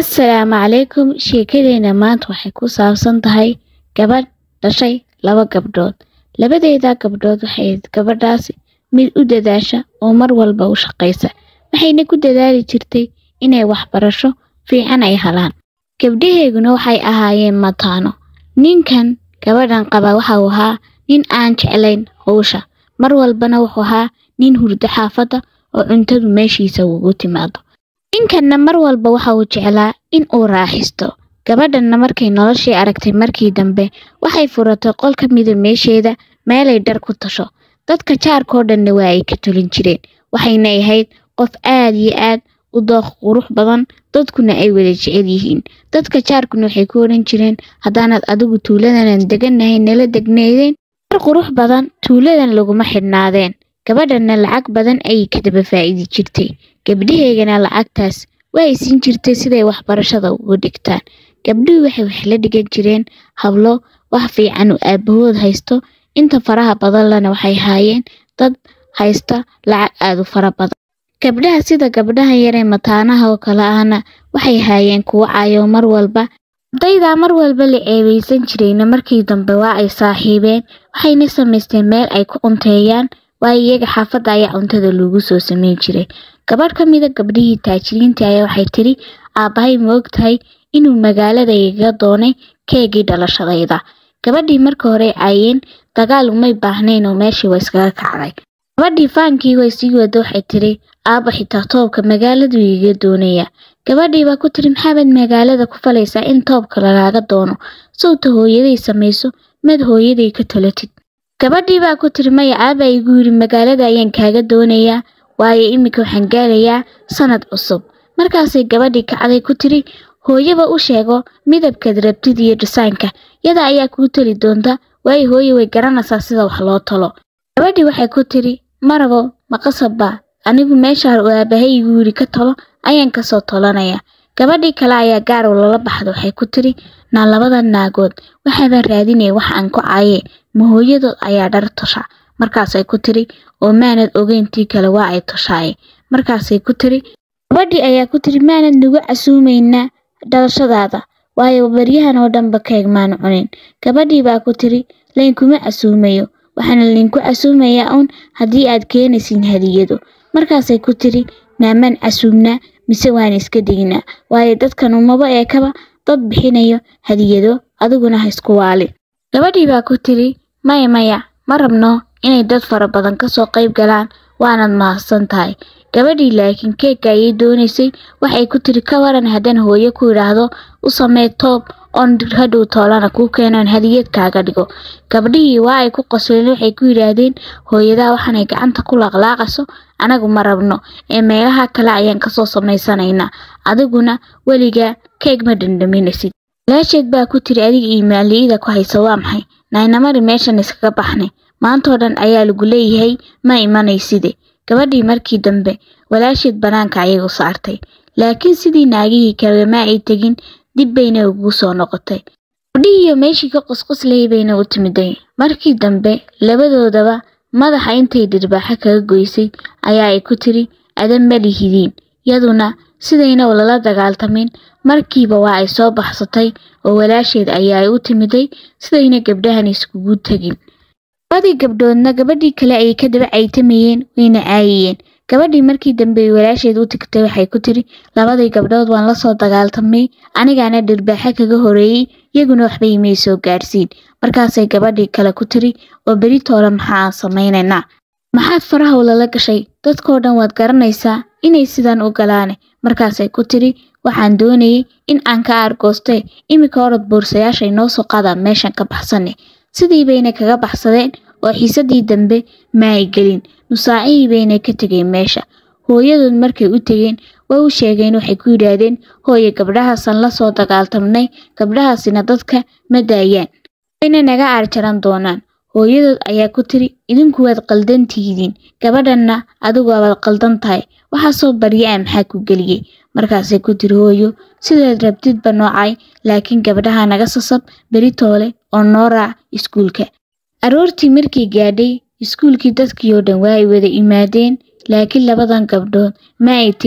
Assalaamu calaykum sheekadeena maanta waxay ku saabsan tahay gabadh dhashay laba gabdhood labadeeda gabdhood waxay ahayd gabadhaasi mid u dadaasha oo mar walba u shaqaysa waxayna ku dadaali jirtay inay waxbarasho fiican ay helaan gabdhaheeguna waxay ahaayeen mataano ninkan gabadhan qaba waxa uu ahaa nin aan jeclayn howsha mar walbana wuxuu ahaa nin hurdo xaafadda oo cuntadu meeshiisa ugu timaado ninkanna mar walba waxa uu jeclaa in uu raaxisto gabadhanna markay noloshii aragtay markii dambe waxay furatay qol ka mida meesheeda meelay dhar ku tasho dadka jaarkoo dhanna waa ay ka tulin jireen waxayna ahayd qof aad iyo aad u dooq qurux badan dadkuna ay wada jecel yihiin dadka jaarkuna waxay ku odhan jireen haddaanad adigu tuuladanan deganahay nala degnaydeen dar qurux badan tuuladan laguma xidhnaadeen gabadhanna lacag badan ayay ka daba faa'idi jirtay gabdhaheegana lacagtaas waa ay siin jirtay siday waxbarashada ugu dhigtaan gabdhuhu waxay wax la dhigan jireen hablo wax fiican oo aabahood haysto inta faraha badan lana waxay haayeen dad haysta lacag aad u fara badan gabdhaha sida gabdhaha yaree mataanaha oo kale ahna waxay haayeen kuwo caayo mar walba ardaydaa mar walba la ceebeysan jirayna markii dambe waa ay saaxiibeen waxayna samaysteen meel ay ku cunteeyaan waayo iyaga xaafadda ayaa cuntada loogu soo sameyn jiray gabadh ka mida gabdhihii taajiriinta ayaa waxay tidhi aabbahay ma og tahay inuu magaalada igaga doonay keegii dhalashadayda gabadhii marka hore caayeen dagaal umay baahnayn oo meeshii waa iskaga kacday gabadhii faankii way sii wada waxay tidhi aabba xitaa toobka magaaladu igaga doonaya gabadhii baa ku tiri maxaabad magaalada ku falaysaa in toobka lagaaga doono sawta hooyaday samayso mad hooyaday ka talatid gabadhii baa ku tiri maya aaba igu yidhi magaalada ayaan kaaga doonayaa waayo iminka waxaan gaarayaa sanad cusub markaasay gabadhii kacday ku tiri hooyaba u sheego midabkaad rabtid iyo dhisaanka yada ayaa kuu tali doonta waayo hooye way garanaysaa sida wax loo talo gabadhii waxay ku tiri marabo maqasabba anigu meeshaa uu aabahay igu yidhi ka talo ayaan kasoo tolanaya gabadhii kale ayaa gaarow lala baxda waxay ku tiri naa labada naagood waxaabaan raadinaya wax aan ku caaye ma hooyadood ayaa dhar tosha markaasay ku tiri oo maanad ogeyntii kale waa ay toshaaye markaasay ku tiri gabadhii ayaa ku tiri maanad nagu casuumaynaa dhalashadaada waayo baryahan oo dhanba keeg maanu cunin gabadhii baa ku tiri laynkuma casuumayo waxaana laynku casuumayaa uun haddii aad keenaysiin hadiyado markaasay ku tiri maamaan casuumnaa mise waan iska dignaa waayo dadkan umaba eekaba dad bixinayo hadiyado adiguna ha isku waalin gabadhii baa ku tiri maya maya ma rabno inay dad fara badan kasoo qayb galaan waanad mahadsan tahay gabadhii laakiin keegga ayay doonaysay waxay ku tiri ka waran haddaan hooyo ku idhaahdo u samee toob oon hadhow toolana kuu keenoon hadiyad kaaga dhigo gabdhihii waa ay ku qosleen waxay ku yidhaahdeen hooyadaa waxaanay gacanta ku laaqlaaqayso anagu ma rabno ee meelaha kale ayaan kasoo samaysanaynaa adiguna weligaa keeg ma dhandhaminaysid walaasheed baa ku tiri adiga iyo maali'ida ku haysa waa maxay naynamari meeshan iskaga baxnay maantoo dhan ayaa lagu leeyahay ma imanayside gabadhii markii dambe walaasheed bannaanka ayay u saartay laakiin sidii naagihii kale ma ay tegin dib bayna ugu soo noqotay gabdhihiiyo meeshii ka qusquslayay bayna u timiday markii dambe labadoodaba madaxa intay dhirbaaxo kaga goysay ayaa ay ku tiri adan ma lihidiin yaduna sidayna lala dagaaltamin markiiba waa ay soo baxsatay oo walaasheed ayaa ay u timiday sidayna gabdhahan iskugu tegin labadii gabdhoodna gabadhii kale ayay ka daba caytamayeen wayna caayayeen gabadhii markii dambe walaasheed u tigtay waxay ku tiri labadii gabdhood waan la soo dagaaltamay anigaana dhirbaaxo kaga horeeyey iyaguna waxba imay soo gaadhsiin markaasay gabadhii kale ku tiri oo beritoole maxaa aan samaynaynaa maxaad farahow lala gashay dadkoo dhan waad garanaysaa inay sidan u galaane markaasay ku tiri waxaan doonayay in aan ka aargooste iminka orod boorsayaasha inoo soo qaadaan meeshan ka baxsane sidii bayna kaga baxsadeen oo xiisadii dambe ma ay gelin nusaacihii bayna ka tegeen meesha hooyadood markay u tegeen way u sheegeen waxay ku yidhaahdeen hooye gabdhahaasaan la soo dagaaltamnay gabdhahaasina dadka ma daayaan wayna naga aarjaran doonaan hooyadood ayaa ku tiri idinku waad qaldan tihidiin gabadhanna adigu waad qaldan tahay waxaasoo barya a maxaa ku geliyey markaasay ku tiri hooyo sidaad rabtidba noocay laakiin gabdhaha naga sasab beritoole oo noo raac iskuulka aroortii markii gaadhay iskuulkii dadkii oo dhan waa ay wada imaadeen laakiin labadan gabdhood ma ay tegin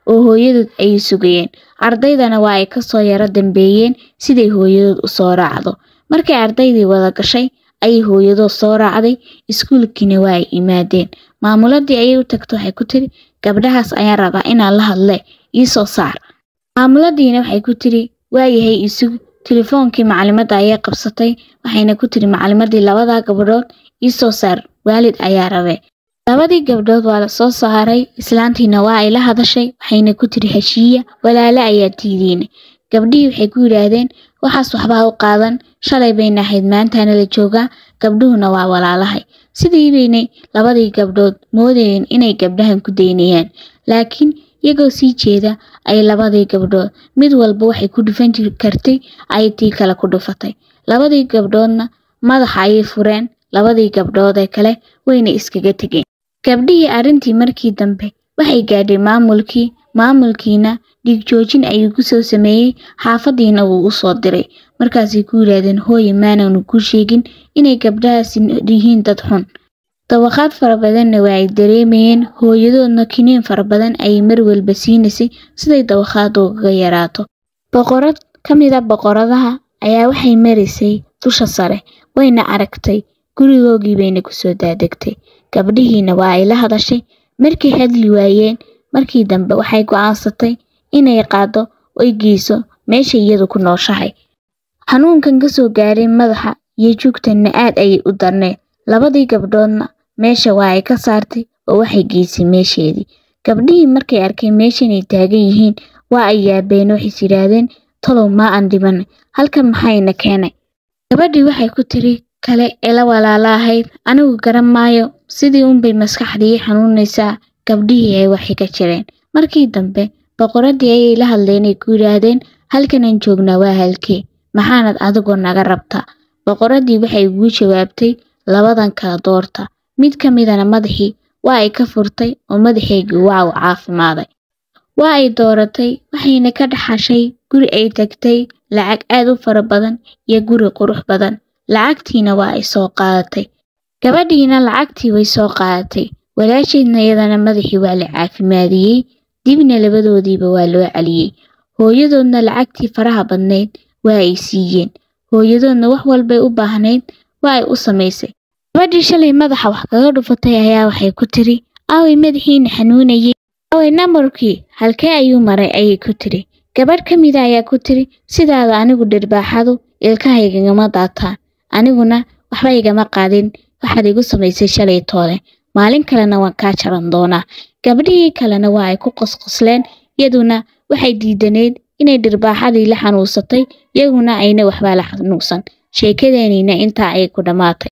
oo hooyadood ayay sugayeen ardaydana waa ay kasoo yaro dambeeyeen siday hooyadood u soo raacdo markay ardaydii wada gashay ayay hooyadood soo raacday iskuulkiina waa ay imaadeen maamuladii ayay u tagto waxay ku tiri gabdhahaas ayaan rabaa inaan la hadle iisoo saar maamuladiina waxay ku tiri waayahay isug telefoonkii macalimadda ayay qabsatay waxayna ku tiri macalimadii labadaa gabdhood iisoo saar waalid ayaa rabe labadii gabdhood waa la soo saaray islaantiina waa ay la hadashay waxayna ku tiri heshiiya walaale ayaa tiidiina gabdhihii waxay ku yidhaahdeen waxaas waxbaa u qaadan shalay bayna ahayd maantaana la joogaa gabdhuhuna waa walaalahay sidii baynay labadii gabdhood moodayeen inay gabdhahan ku daynayaan laakiin iyagoo sii jeeda ay labadii gabdhood mid walba waxay ku dhufan kartay ayay tii kale ku dhufatay labadii gabdhoodna madaxa ayay fureen labadii gabdhood ee kale wayna iskaga tegeen gabdhihii arrintii markii dambe waxay gaadhay maamulkii maamulkiina dhiigjoojin ayuu ku soo sameeyey xaafadiina wuu u soo diray markaasay ku yidhaahdeen hooye maanaanu ku sheegin inay gabdhahaasi yihiin dad xun dawaqaad fara badanna waa ay dareemayeen hooyadoodna kiniin fara badan ayay mar walba siinaysay siday dawaqaad ugaga yaraato boqorad ka mid a boqoradaha ayaa waxay maraysay dusha sare wayna aragtay gurigoogii bayna kusoo daadegtay gabdhihiina waa ay la hadashay markay hadli waayeen markii dambe waxay go'aansatay inay qaado oy geyso meesha iyadu ku nooshahay xanuunkan ka soo gaaray madaxa iyo jugtanna aad ayay u darneed labadii gabdhoodna meesha waa ay ka saartay oo waxay geysay meesheedii gabdhihii markay arkeen meeshanay taagan yihiin waa ay yaabeen waxays yidhaahdeen talow maa aan dhibanay halkan maxayna keenay gabadhii waxay ku tiri kale ee la walaala ahayd anigu garan maayo sidii unbay maskaxdii xanuunaysaa gabdhihii ay waxay ka jireen markii dambe boqoradii ayay la hadleenay ku yidhaahdeen halkanaan joognaa waa halkee maxaanad adigoo naga rabtaa boqoradii waxay ugu jawaabtay labadan kala doorta mid ka midana madaxii waa ay ka furtay oo madaxeygii waa uu caafimaaday waa ay dooratay waxayna ka dhaxashay guri ay tagtay lacag aad u fara badan iyo guri qurux badan lacagtiina waa ay soo qaadatay gabadhiina lacagtii way soo qaadatay walaasheedna iyadana madaxii waa la caafimaadiyey dibna labadoodiiba waa loo celiyey hooyadoodna lacagtii faraha badnayd waa ay siiyeen hooyadoodna wax walbay u baahnayd waa ay u samaysay gabadhii shalay madaxa wax kaga dhufatay ayaa waxay ku tiri aaway madaxiina xanuunayey aaway nambarkii halkee ayuu maray ayay ku tiri gabadh ka mida ayaa ku tiri sidaada anigu dhirbaaxadu ilkahaygagama daataan aniguna waxba igama qaadin waxaad igu samaysay shalay toole maalin kalena waan kaa jaran doonaa gabdhihii kalena waa ay ku qosqosleen iyaduna waxay diidaneyd inay dhirbaaxadii la xanuunsatay iyaguna ayna waxbaa la xanuunsan sheekadeenina intaa ayay ku dhammaatay